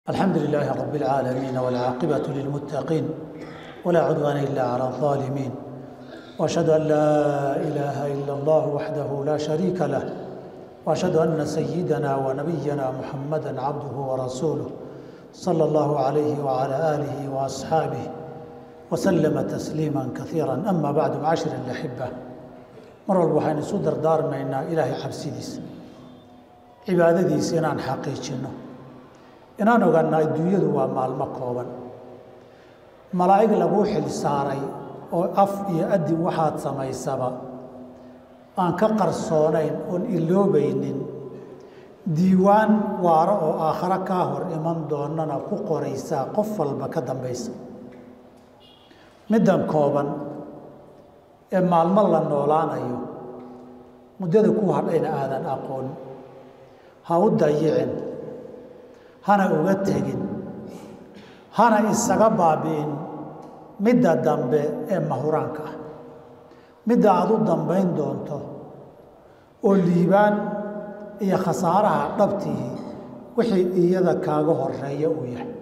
الحمد لله رب العالمين والعاقبة للمتقين ولا عدوان إلا على الظالمين وأشهد أن لا إله إلا الله وحده لا شريك له وأشهد أن سيدنا ونبينا محمدا عبده ورسوله صلى الله عليه وعلى آله وأصحابه وسلم تسليما كثيرا أما بعد معاشر الأحبة mar walba waxaynu isu dardaarmaynaa ilaahay cabsidiisa cibaadadiisa inaan xaqiijinno inaan ogaana adduunyadu waa maalmo kooban malaa'ig laguu xil saaray oo af iyo adin waxaad samaysaba aan ka qarsoonayn oon iloobaynin diiwaan waaro oo aakhare kaa hor iman doonana ku qoraysaa qof walba ka dambaysa middan kooban ee maalmo la noolaanayo muddada ku hadhayna aadan aqoon ha u dayicin hana uga tegin hana isaga baabi'in midda dambe ee mahuraanka ah midda aada u dambayn doonto oo liibaan iyo khasaaraha dhabtihi wixii iyada kaaga horeeya uu yahay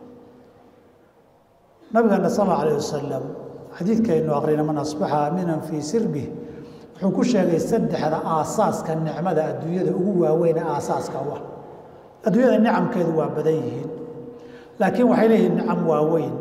nabigeena sal alla alayh wasalam xadiidkaynu aqrina man asbaxa aaminan fii sirbih wuxuu ku sheegay saddexda aasaaska nicmada adduunyada ugu waaweyne aasaaska u ah adduunyada nicamkeedu waa badan yihiin laakiin waxay leeyihiin nicam waaweyn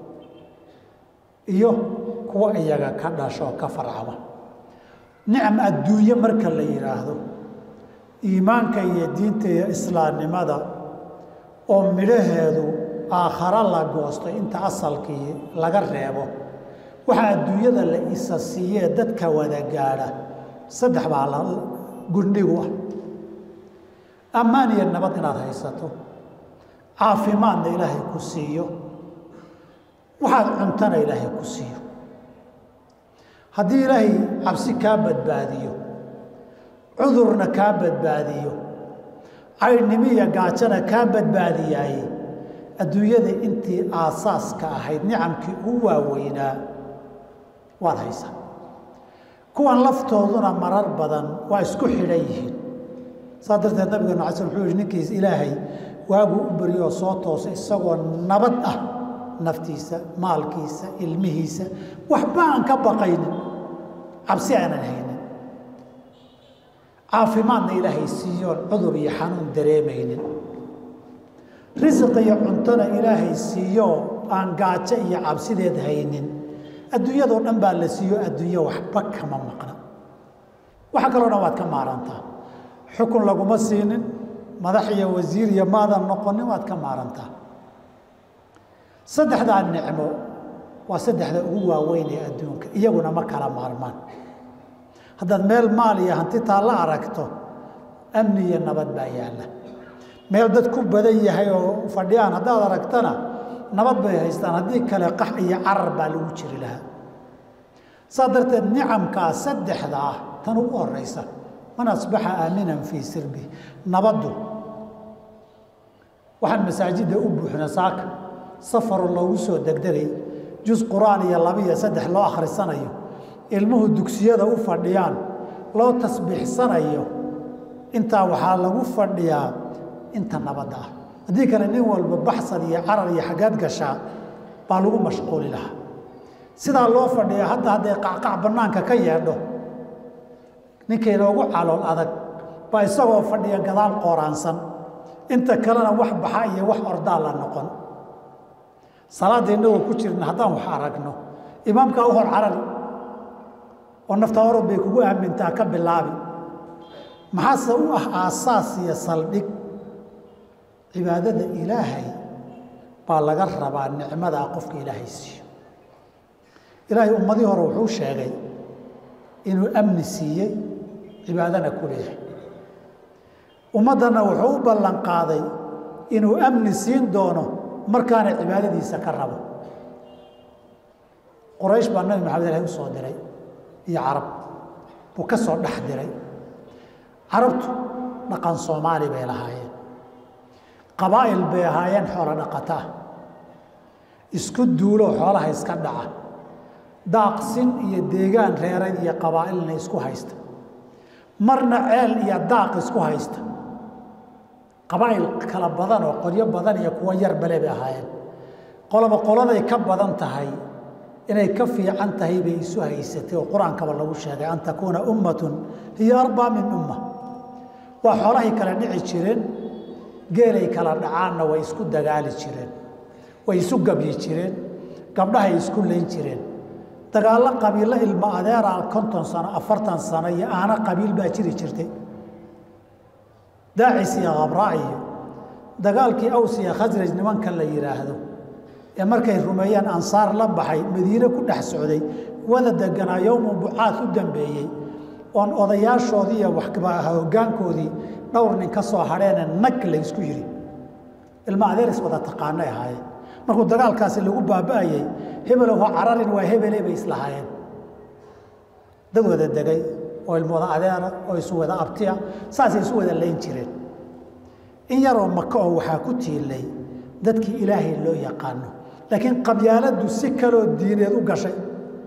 iyo kuwa iyaga ka dhasho ka farcama nicam adduunye marka la yidhaahdo iimaanka iyo diinta iyo islaamnimada oo midhaheedu aakharo la goosto inta asalkii laga reebo waxaa adduunyada la isa siiyee dadka wada gaadha saddex baa la gundhigu ah ammaan iyo nabad inaad haysato caafimaadna ilaahay ku siiyo waxaad cuntana ilaahay ku siiyo haddii ilaahay cabsi kaa badbaadiyo cudurna kaa badbaadiyo caydhnimo iyo gaajona kaa badbaadiyaaye adduunyada intii aasaaska ahayd nicamkii ugu waaweynaa waad haysaa kuwan laftooduna marar badan waa isku xidhan yihiin saa darteed nabigeenu ala sl wuxuu yihi ninkiis ilaahay waaguu u baryoo soo toosa isagoo nabad ah naftiisa maalkiisa ilmihiisa waxba aan ka baqaynin cabsi aanan haynin caafimaadna ilaahay siiyoon cudur iyo xanuun dareemaynin risiq iyo cuntona ilaahay siiyoo aan gaajo iyo cabsideed haynin adduunyadoo dhan baa la siiyo adduunye waxba kama maqna waxa kaloo dhan waad ka maarantaa xukun laguma siinin madax iyo wasiir iyo maadan noqonin waad ka maarantaa saddexdaa nicmo waa saddexda ugu waaweyn ee adduunka iyaguna ma kala maarmaan haddaad meel maal iyo hanti taa la aragto amni iyo nabad baa yaalla meel dad ku badan yahay oo fadhiyaan haddaad aragtana nabad bay haystaan haddii kale qax iyo carar baa lagu jiri lahaa saa darteed nicamkaa saddexda ah tan ugu horeysa man asbaxa aaminan fii sirbi nabaddu waxaan masaajidda u buuxna saaka safaru loogu soo degdegay jus qur-aan iyo laba iyo saddex loo akhrisanayo ilmuhu dugsiyada u fadhiyaan loo tasbiixsanayo intaa waxaa lagu fadhiyaa inta nabadda ah haddii kale nin walba baxsan iyo carar iyo xaggaad gashaa baa lagu mashquuli lahaa sidaa loo fadhiya hadda hadday qacqac bannaanka ka yeedho ninkayna ugu calool adag baa isagoo fadhiya gadaal qooraansan inta kalena wax baxa iyo wax ordaa la noqon salaadda innagoo ku jirna haddaan wax aragno imaamkaa u hor carari oo nafta orod bay kugu aamintaa ka bilaabi maxaase u ah aasaas iyo saldhig cibaadada ilaahay baa laga rabaa nicmadaa qofka ilaahay siiyo ilaahay ummadii hore wuxuu sheegay inuu amni siiyey cibaadana ku leeyahay ummaddanna wuxuu u ballan qaaday inuu amni siin doono markaana cibaadadiisa ka rabo quraysh baa nabi maxamed ilahay u soo diray iyo carab buu ka soo dhex diray carabtu dhaqan soomaali bay lahaayeen qabaa'il bay ahaayeen xoolo dhaqata ah isku duuloo xoolaha iska dhaca daaqsin iyo deegaan reereed iyo qabaa'ilna isku haysta marna ceel iyo daaq isku haysta qabaa'il kala badan oo qoryo badan iyo kuwo yar bale bay ahaayeen qoloba qoladay ka badan tahay inay ka fiican tahay bay isu haysatay oo qur-aankaba lagu sheegay an takuuna ummatun hiyo arbaa min umma waa xoolahay kala dhici jireen geelay kala dhacaanna way isku dagaali jireen way isu gabyi jireen gabdhahay isku layn jireen dagaallo qabiillo ilmo adeera konton sano afartan sano iyo aana qabiil baa jiri jirtay daacis iyo khabraa iyo dagaalkii aws iyo khasraj nimanka la yidhaahdo ee markay rumeeyeen ansaar la baxay madiine ku dhex socday wada deganaa yowmu bucaad u dambeeyey oon odayaashoodii iyo hoggaankoodii dhowr nin ka soo hadheene nag la ysku yidhi ilma adeeris wada taqaanay ahaayeen markuu dagaalkaasi lagu baaba'ayey hebelow ha cararin waa hebele bay islahaayeen dad wada degay oo ilmo wada adeera oo isu wada abtiya saasay isu wada layn jireen in yaroo maka oo waxaa ku tiilay dadkii ilaahay loo yaqaano laakiin qabyaaladdu si kaloo diineed u gashay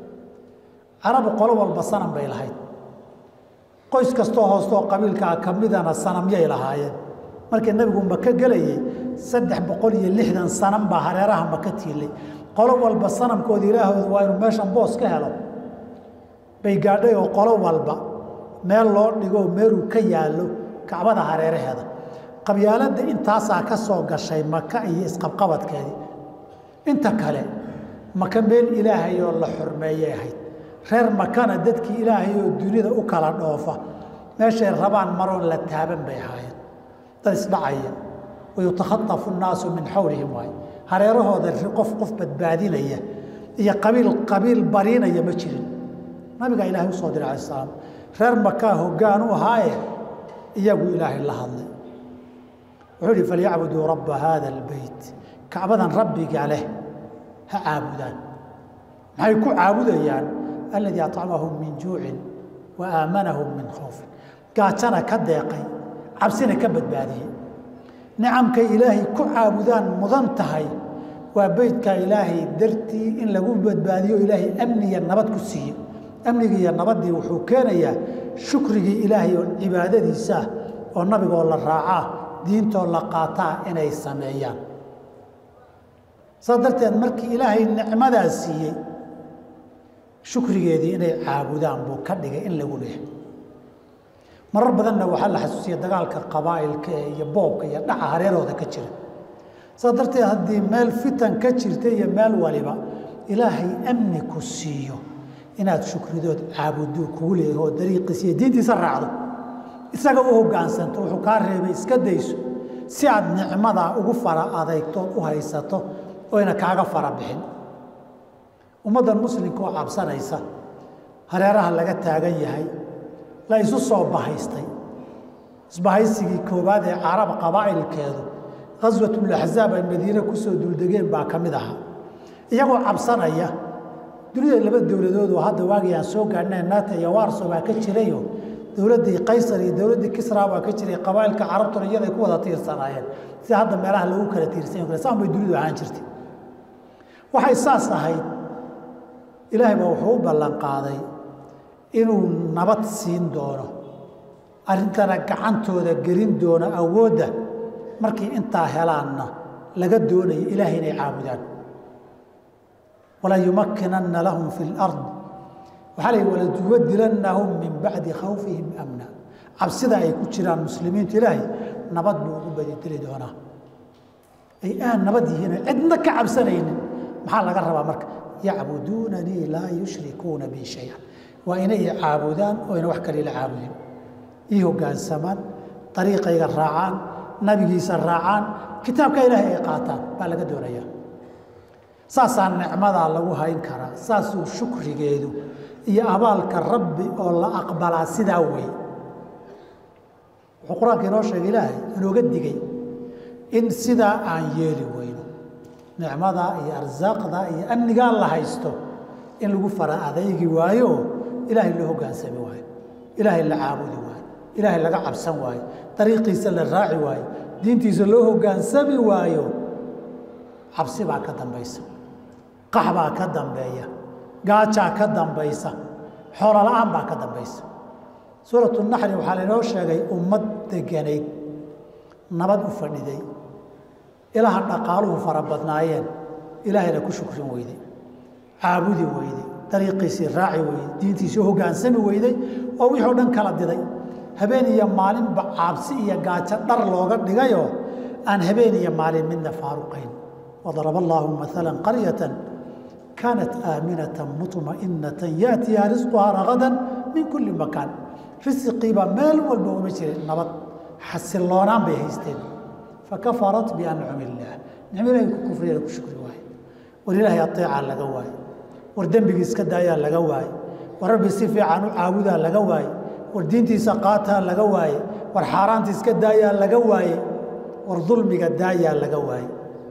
carabu qolo walba sanam bay lahayd qoys kastoo hoostoo qabiilkaa ka midana sanamyay lahaayeen markii nabigu maka gelayey saddex boqol iyo lixdan sanam baa hareeraha maka tiilay qolo walba sanamkooda ilaahooda waa inuu meeshan boos ka helo bay gaadhay oo qolo walba meel loo dhigo meeluu ka yaallo kacbada hareeraheeda qabyaaladda intaasaa ka soo gashay maka iyo isqabqabadkeedii inta kale maka meel ilaahay oo la xurmeeyay ahayd reer makana dadkii ilaahay oo dunida u kala dhoofa meeshay rabaan maroon la taaban bay ahaayeen dad isdhacaya wayutakhatafu nnaasu min xawlihim waay hareerahooda qof qof badbaadinaya iyo qabiil qabiil bariinaya ma jirin nabigaa ilaahay usoo diray alai salaam reer makaa hoggaan u ahaaye iyagu ilaahay la hadlay wuxuu ihi falyacbuduu rabba haada albeyt kacbadan rabbiga leh ha caabudaan maxay ku caabudayaan aladii acamahum min juucin wa aamanahum min khoofin gaajana ka deeqay cabsina ka badbaadiyey nicamkay ilaahay ku caabudaan mudan tahay waa beytkaa ilaahay dartii in lagu badbaadiyo ilaahay amniya nabad ku siiye amnigii iyo nabaddii wuxuu keenayaa shukrigii ilaahay oo cibaadadiisaah oo nabigoo la raacaa diintoo la qaataa inay sameeyaan saas darteed markii ilaahay nicmadaa siiyey shukrigeedii inay caabudaan buu ka dhigay in lagu leehay marar badanna waxaa la xasuusiya dagaalka qabaa'ilka iyo boobka iyo dhaca hareerooda ka jira saas darteed haddii meel fitan ka jirta iyo meel waliba ilaahay amni ku siiyo inaad shukridood caabuduu kugu leeyahy oo dariiqiisa iyo diintiisa raacdo isaga u hoggaansanto wuxuu kaa reebay iska dayso si aad nicmadaa ugu fara adeygtood u haysato oyna kaaga fara bixin ummaddan muslimka oo cabsanaysa hareeraha laga taagan yahay la isu soo bahaystay isbahaysigii koowaad ee carab qabaa'ilkeedu khaswatulaxzaab ay madiine kusoo duldegeen baa ka mid ahaa iyagoo cabsanaya dunida laba dowladood oo hadda waagii aan soo gaadhnay naata iyo warso baa ka jirayo dowladdii qaysar iyo dowladdii kisra baa ka jiray qabaa'ilka carabtuna iyaday ku wada tiirsanaayeen sida hadda meelaha lagu kala tiirsan kara saan bay dunidu ahaan jirtay waxay saas ahayd ilaahay baa wuxuu u ballan qaaday inuu nabad siin doono arrintana gacantooda gelin doono awoodda markii intaa helaanna laga doonayo ilaahay inay caabudaan walayumakkinanna lahum fi lard waxaa la yidhi walatubadilannahum min bacdi khawfihim amna cabsida ay ku jiraan muslimiintu ilaahay nabad buu ugu badideli doonaa ay aan nabad yihiin cidna ka cabsanaynin maxaa laga rabaa marka yacbuduunanii laa yushrikuuna bi shaya waa inay caabudaan oo yna wax kale ila caabudin ii hoggaansamaan dariiqayga raacaan nabigiisa raacaan kitaabka ilaahay ay qaataan baa laga doonaya saasaa nicmadaa lagu hayn karaa saasuu shukrigeedu iyo abaalka rabbi oo la aqbalaa sidaa wey wuxuu qur-aanka inoo sheegay ilaahay inooga digay in sidaa aan yeeli weyno nicmadaa iyo arsaaqdaa iyo amnigaa la haysto in lagu fara adaygi waayo ilaahay loo hoggaansami waayo ilaahay la caabudi waayo ilaahay laga cabsan waayo dariiqiisa la raaci waayo diintiisa loo hoggaansami waayo cabsi baa ka dambaysa qax baa ka dambeeya gaajaa ka dambaysa xoolo la-aan baa ka dambaysa suuratu naxli waxaa lainoo sheegay ummad deganayd nabad u fadhiday ilaha dhaqaaluhu fara badnaayeen ilaahayna ku shukrin weyday caabudi weyday dariiqiisii raaci weyday diintiisii hogaansami weyday oo wixii o dhan kala diday habeen iyo maalinba caabsi iyo gaajo dhar looga dhigayoo aan habeen iyo maalin midna faaruqayn wadaraba allaahu maala qaryatan kaanat aaminatan muطma'inatan yaatiyaa risquhaa ragadan min kulli makaan risiqiiba meel walba uma jirin nabad xasiloonaan bay haysteen fakafarat biancumi illaah nicmo ilahay ku kufriya ku shukri waaye war ilaahay ateecaa laga waaye war dembigii iska daayaa laga waaye war rabbi si fiican u caabudaa laga waaye war diintiisa qaataa laga waaye war xaaraanta iska daayaa laga waaye war dulmiga daayaa laga waaye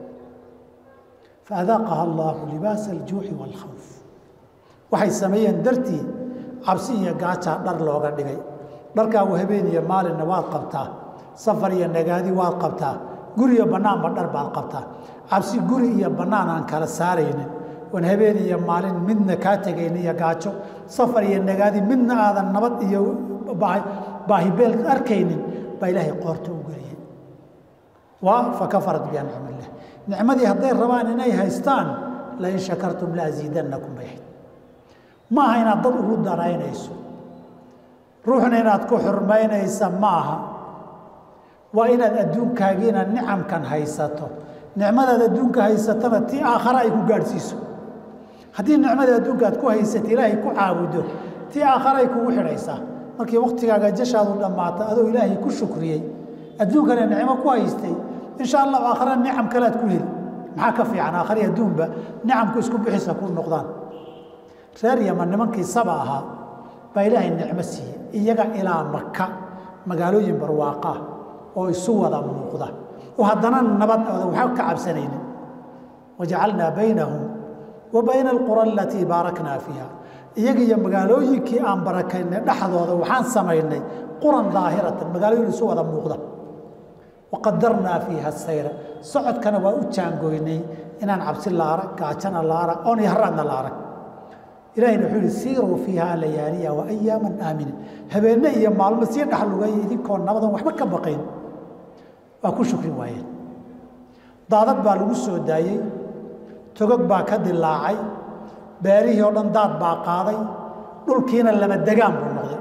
faadaaqaha allaahu libaasa aljuuci waalkhawf waxay sameeyeen dartii cabsi iyo gaajaa dhar looga dhigay dharkaagu habeen iyo maalinna waad qabtaa safar iyo nagaadi waad qabtaa guri iyo bannaanba dhar baad qabtaa cabsi guri iyo bannaan aan kala saaraynin oon habeen iyo maalin midna kaa tegaynin iyo gaajo safar iyo nagaadi midna aadan nabad iyo baahibeel arkaynin baa ilaahay qoorta u geliyey waa fakafarat biancum illah nicmadii hadday rabaan inay haystaan lain shakartum laasiidannakum bay ahayd ma aha inaad dad ugu danaynayso ruuxna inaad ku xurmaynaysa ma aha waa inaad adduunkaagiina nicamkan haysato nicmadaad adduunka haysatana tii aakhare ay ku gaadhsiiso haddii nicmada adduunka aad ku haysata ilaahay ku caabudo tii aakhare ay kugu xidhaysaa markii waktigaaga jashaadu dhammaata adoo ilaahay ku shukriyey adduunkana nicmo ku haystay insha allahu aakhare nicam kale aad ku heli maxaa ka fiican aakhari adduunba nicamku isku bixisa ku noqdaan reer yaman nimankii saba ahaa baa ilaahay nicmo siiyey iyaga ilaa maka magaalooyin barwaaqaa oo isu wada muuqda oo haddana nabad ooda waxba ka cabsanaynin wajacalnaa baynahum wa bayna alqura alatii baaraknaa fiiha iyaga iyo magaalooyinkii aan barakaynay dhexdooda waxaan samaynay quran daahiratan magaalooyin isu wada muuqda waqadarnaa fiiha sayra socodkana waa u jaangoynay inaan cabsi la arag gaajana la arag oon yahraadna la arag ilahayna wuxuu yihi siiruu fiiha layaaliya wa ayaaman aaminin habeenne iyo maalmo sii dhexlugaya idinkoo nabadan waxba ka baqayn waa ku shukri waayeen daadad baa lagu soo daayey togog baa ka dilaacay beerihii oo dhan daad baa qaaday dhulkiina lama degaan buu noqday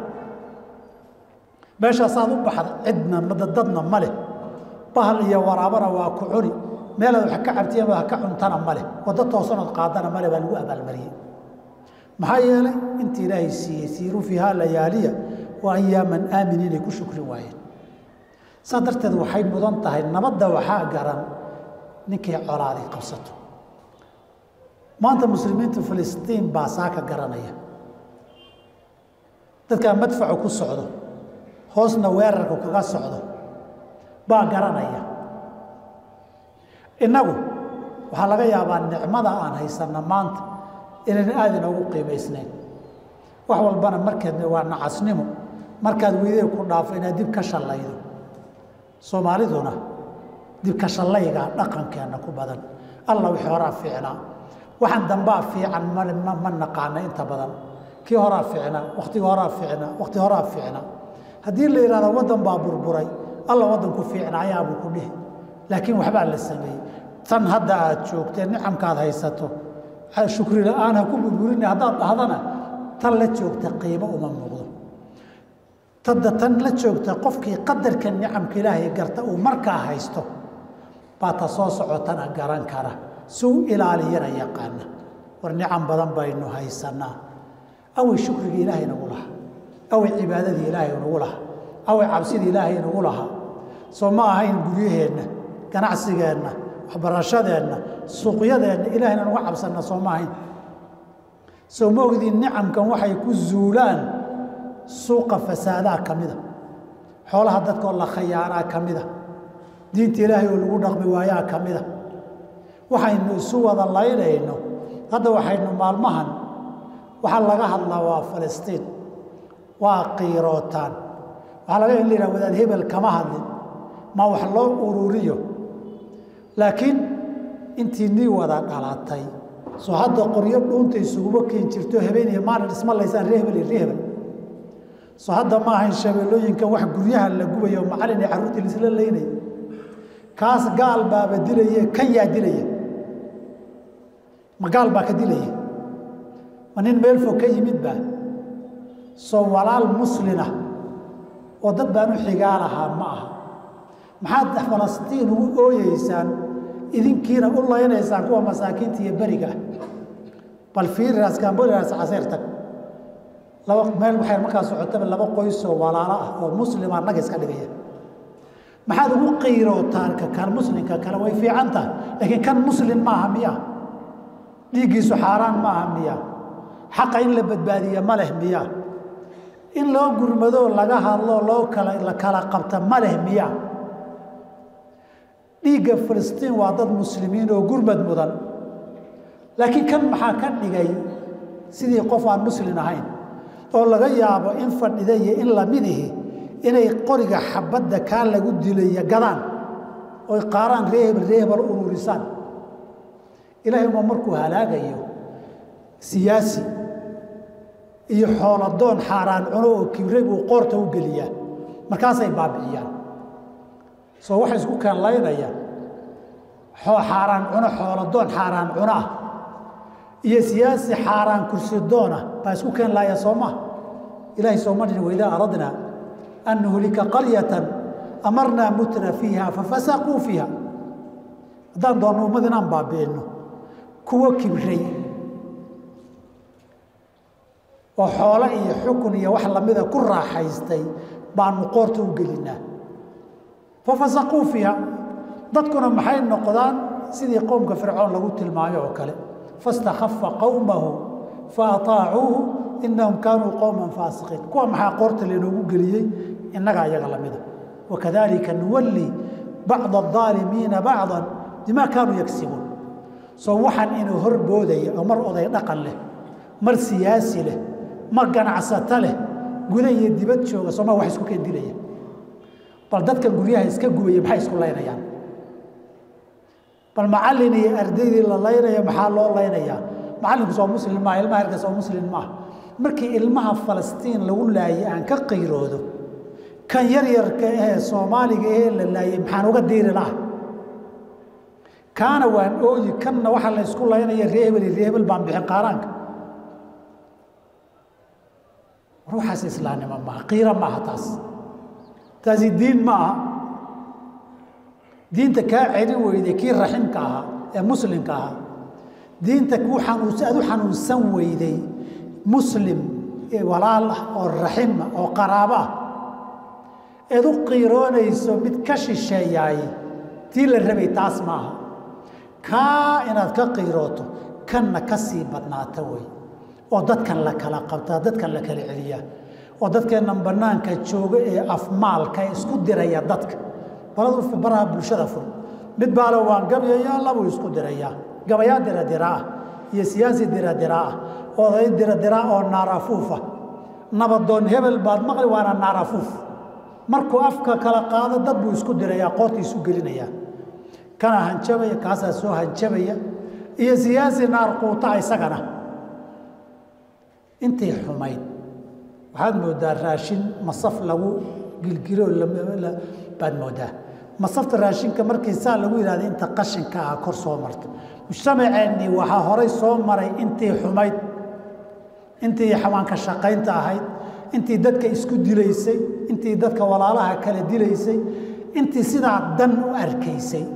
meeshaasaad u baxda cidna dadadna ma leh bahal iyo waraabana waa ku cuni meelaad wax ka cabtiyama ha ka cuntana ma leh waddo toosanood qaadana male baa lagu abaalmariyey maxaa yeelay inta ilaahay siiyey siiruu fiiha layaaliya wa ayaaman aamin inay ku shukri waayeen saa darteed waxay mudan tahay nabadda waxaa garan ninkay colaaday qabsato maanta muslimiinta filistiin baa saaka garanaya dadkaa madfacu ku socdo hoosna weerarku kaga socdo baa garanaya innagu waxaa laga yaabaa nicmada aan haysanna maanta inayna aada inoogu qiimaysnayn wax walbana markeedna waa nacasnimo markaad weydee ku dhaafo inaad dib ka shallaydo soomaaliduna dibka shallaygaa dhaqankeenna ku badan alla wixii horaa fiicnaa waxaan dambaa fiican ma naqaana inta badan kii horaa fiicnaa wakhtigii horaa fiicnaa wakhti horaa fiicnaa haddii la yidhahdo waddan baa burburay alla waddanku fiicnaayaabuu ku dhihi laakiin waxbaa la sameeyey tan hadda aad joogtee nicamkaad haysato shukri la-aan ha ku burburina haddaad dhahdana tan la joogta qiimo uma muuqdo tadda tan la joogta qofkii qadarka nicamka ilaahay garta uu markaa haysto baa ta soo socotana garan kara si u ilaaliyana yaqaana war nicam badan baynu haysanaa awey shukrigii ilaahay nagu lahaa awey cibaadadii ilaahay nagu lahaa awey cabsidii ilaahay nagu lahaa soo ma ahayn guryaheenna ganacsigeenna waxbarashadeenna suuqyadeenna ilaahayna nuga cabsanna soo ma ahayn soo ma ogdiin nicamkan waxay ku zuulaan suuqa fasaadaa ka mida xoolaha dadkoo la khayaanaa ka mida diinta ilaahay oo lagu dhaqmi waayaa ka mida waxaynu isu wada laynayno hadda waxaynu maalmahan waxaa laga hadlaa waa falastiin waa qiirootaan waxaa laga in la yidhaha wadaad hebel kama hadlin ma wax loo ururiyo laakiin intii nii wada dhalatay soo hadda qoryo dhuunta isuguma keen jirto habeen iyo maalin isma laysaan ree hebel iyo ree hebel soo hadda ma ahayn shabeellooyinkan wax guryaha la gubayo macalin iyo carruurtii laisla laynay kaas gaal baaba dilaye kan yaa dilaya ma gaal baa ka dilaya ma nin meel fog ka yimid baa soo walaal muslina oo dad baan u xigaa lahaa ma aha maxaad falastiin ugu ooyeysaan idinkiina u laynaysaan kuwa masaakiinta iyo beriga ah bal fiiriraas kamboliras caseer tag laba meel waxay markaa socotaba laba qoysoo walaalo ah oo muslima naga iska dhigaya maxaad ugu qiirootaan ka kan muslimka kale way fiican tahay laakiin kan muslim maaha miya dhiiggiisu xaaraan maaha miya xaqa in la badbaadiya ma leh miya in loo gurmadoo laga hadloo loo kala la kala qabta ma leh miya dhiigga filistiin waa dad muslimiin oo gurmad mudan laakiin kan maxaa ka dhigay sidii qof aan muslin ahayn oo laga yaabo in fadhida iyo in lamidihi inay qoriga xabadda kaa lagu dilaya gadaan oy qaaraan reehebel reehebel ururisaan ilaahay uma markuu halaagayo siyaasi iyo xooladoon xaaraan cuno oo kibre buu qoorta u geliyaa markaasay baabi'iyaan soo waxa isku keenlaynaya xaaraan cuno xooladoon xaaraan cuno ah iyo siyaasi xaaraan kursi doona baa isku keen laaya soo maa ilahay sooma dhin waidaa aradnaa an nuhlika qaryatan amarnaa mutra fiiha fafasaquu fiiha haddaan doonno ummad inaan baabi'inno kuwo kibray oo xoolo iyo xukun iyo wax lamida ku raaxaystay baanu qoorta u gelinaa fafasaquu fiiha dadkuna maxay noqdaan sidii qowmka fircoon lagu tilmaayo oo kale fastakhafa qowmahu faataacuuhu inahum kaanuu qowman faasiqiin kuwa maxaa qoorta lainoogu geliyey innagaa iyaga lamida wakadalika nuwalli bacda aalimiina bacda bimaa kaanuu yagsibuun soo waxaan inuu horboodaya oo mar oday dhaqan leh mar siyaasi leh mar ganacsato leh guda iyo dibad jooga sooma wax isku keen dilaya bal dadkan guryaha iska gubaya maxay isku laynayaan bal macallin iyo ardaydii la laynaya maxaa loo laynayaa macallinku soo muslim maaha ilmaha herka soo muslim maaha markii ilmaha falastiin lagu laayay aan ka qiiroodo kan yaryarka ahee soomaaliga ahee la laayay maxaan uga diiri laha kaana waan ooyi kanna waxaa la ysku laynaya reehebel iyo reehebel baan bixin qaaraanka ruuxaas islaamnimo maaha qiira maaha taas taasi diin ma aha diinta kaa celin weyday kii raximka ahaa ee muslimka ahaa diinta kuu xanuunsa aad u xanuunsan weyday muslim walaal ah oo raxima oo qaraabo ah eed u qiiroonayso mid ka shisheeyaay tii la rabay taas maaha kaa inaad ka qiirooto kanna ka sii badnaata wey oo dadkan la kala qabtaa dadkan la kala celiyaa oo dadkeennan bannaanka jooga ee afmaalka ee isku diraya dadka baladu baraha bulshada fur mid baale waan gabayayaa labuu isku dirayaa gabayaa diradiraah iyo siyaasi diradiraah oday diradiraa oo naarafuufa nabadoon hebel baad maqli waana naarafuuf markuu afka kala qaado dad buu isku dirayaa qoorta isu gelinayaa kana hanjabaya kaasaa soo hanjabaya iyo siyaasi naar quutaa isagana intii xumayd waxaad moodaa raashin masaf lagu gilgilo baad moodaa masafta raashinka markii saa lagu yidhahda inta qashinka ah kor soo marta mujtamaceennii waxaa horay soo maray intii xumayd intii xawaanka shaqaynta ahayd intii dadka isku dilaysay intii dadka walaalaha kala dilaysay intii sidaa dan u arkaysay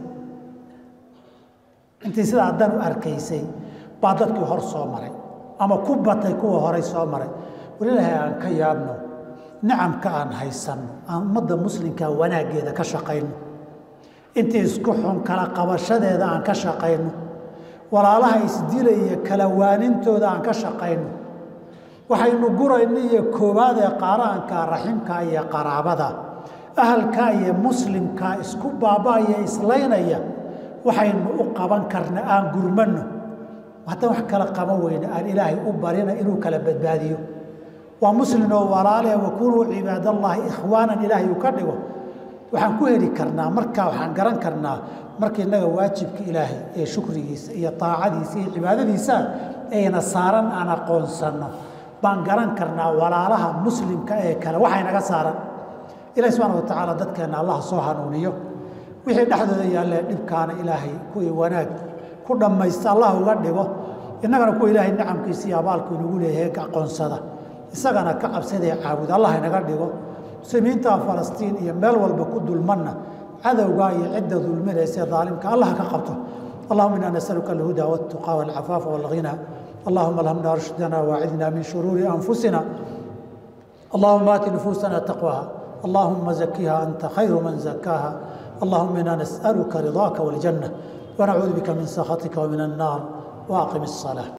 intii sidaa dan u arkaysay baa dadkii hor soo maray ama ku batay kuwa horay soo maray walilaahay aan ka yaabno nicamka aan haysanno aan ummadda muslimka wanaaggeeda ka shaqayno intii isku xun kala qabashadeeda aan ka shaqayno walaalaha isdilaya kala waanintooda aan ka shaqayno waxaynu gurayna iyo koowaad ee qaaraanka raximka iyo qaraabada ahalka iyo muslimka isku baaba'aya islaynaya waxaynu u qaban karna aan gurmanno haddaan wax kala qaban weyne aan ilaahay u barina inuu kala badbaadiyo waa muslim oo walaale wakunuu cibaadallaahi ikhwaanan ilaahay uu ka dhigo waxaan ku heli karnaa markaa waxaan garan karnaa marka innaga waajibka ilaahay ee shukrigiisa iyo taacadiisa iyo cibaadadiisa ayna saaran aan aqoonsanno baan garan karnaa walaalaha muslimka ee kale waxay naga saaran ilahi subxana wa tacaala dadkeenna allah soo hanuuniyo wixii dhexdooda yaallee dhibkaana ilaahay kuwii wanaag ku dhammaysta allah uga dhigo innagana kuwa ilaahay nicamkiisa iyo abaalku inagu leeyahay aqoonsada isagana ka cabsadee caabuda allah inaga dhigo muslimiinta falastiin iyo meel walba ku dulmanna cadowgaa iyo cidda dulminaysa daalimka allah ka qabto اللهم إنا نسألك الهدى والتقى والعفاف والغنى اللهم الهمنا رشدنا واعذنا من شرور أنفسنا اللهم آت نفوسنا تقواها اللهم زكها أنت خير من زكاها اللهم إنا نسألك رضاك والجنة ونعوذ بك من سخطك ومن النار وأقم الصلاة